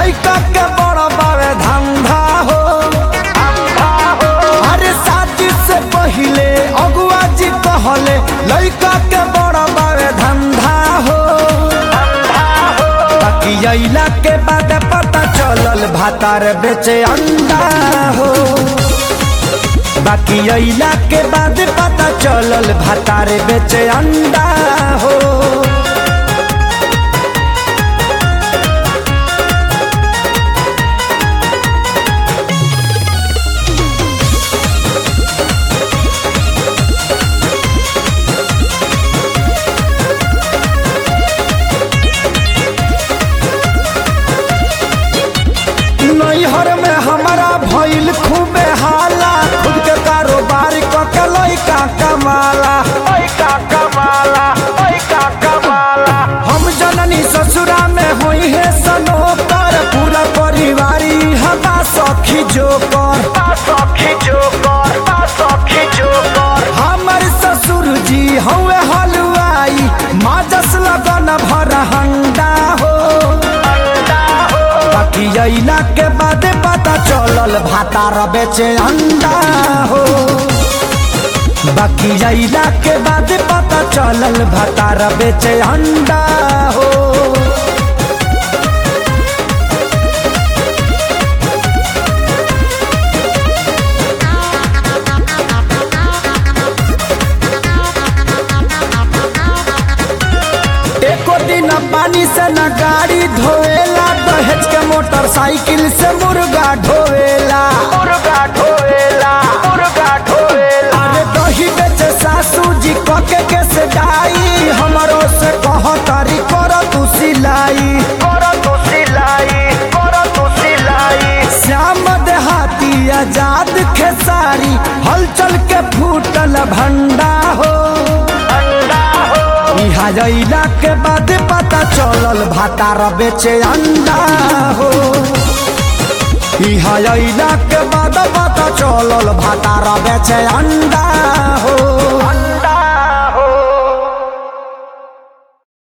लइका के बड़ा बावे धंधा हो अरे शादी से पहिले अगुआ जी कहले लइका के बड़ा बावे धंधा हो बाकी अइला के बाद पता चलल भातार बेचे अंडा हो बाकी अइला के बाद पता चलल भातार बेचे अंडा हो नैहर में हमारा भइल खूबे हाला खुद के कारोबार क के लइका कमाला लइका कमाला लइका कमाला हम जननी ससुरा में होई है सनोकर पूरा परिवारी हमा सखी जोकर सखी जोकर सखी जोकर हमर ससुर जी हवे हलवाई माजस लगन भर हंडा हो बाकी अइला के बाद पता चलल भातार बेचे अंडा हो बाकी अइला के बाद पता चलल भातार बेचे अंडा हो एको दिन पानी से न गाड़ी धोएला दहेज के मोटरसाइकिल से मुर्गा ढोएला मुर्गा ढोएला मुर्गा ढोएला अरे दही बेचे सासू जी कके के से डाई हमरो से कह तारी कर तू सिलाई कर तू सिलाई कर तू सिलाई श्याम देहाती आजाद खेसारी हलचल के फूटल भंडा हो इहा जइला के बाद पता चलल भातार बेचे अंडा हो इहा जइला के बाद पता चलल भातार बेचे अंडा हो